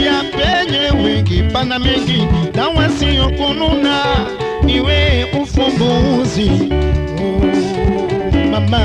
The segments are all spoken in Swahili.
ya penye wengi pana mengi na wasiokununa niwe ufumbuzi oh, mama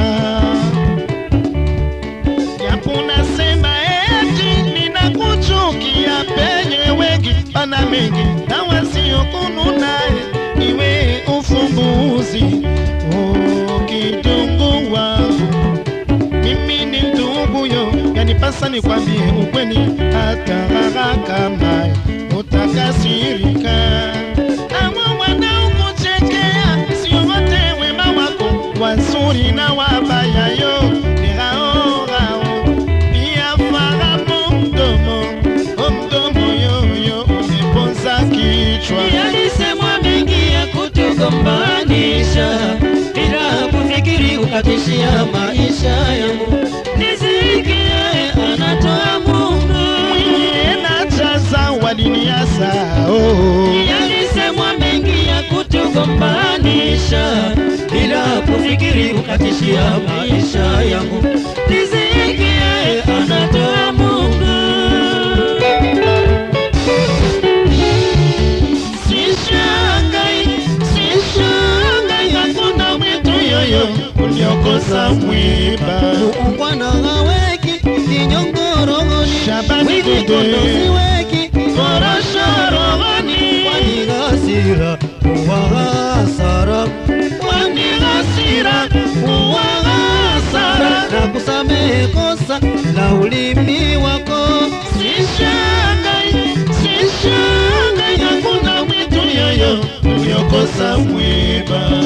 japo nasema eti ninakuchukia penye wengi pana mengi na wasiokununa niwe ufumbuzi oh, kidungu wangu mimi ni ndugu yo, yanipasa nikwambie ukweli, hata raha kama utakasirika. Hawa wanaokuchekea sio wote wema wako, wazuri na wabaya yo ni hao hao. Pia fahamu mdomo, o mdomo yoyo umeponza kichwa. Yalisemwa mengi ya kutugombanisha, bila kufikiri ukatishia maisha yangu. Nisikie anatoa Mungu. Mwenye najaza waliniasa oh. Yalisemwa mengi ya kutugombanisha, bila kufikiri ukatishia maisha yangu. Nisikie anatoa Mungu. Sishangai, sishangai, hakuna mwitu yoyo uliokosa mwiba. Muungwana haweki kinyongorogoni, Shabani wizi Dede. kondo siweki Korosho rohoni, kwani hasira huwa hasara, kwani hasira huwa hasara. na kusamehe kosa la ulimi wako. Sishangai, sishangai, hakuna mwitu yoyo uliokosa mwiba.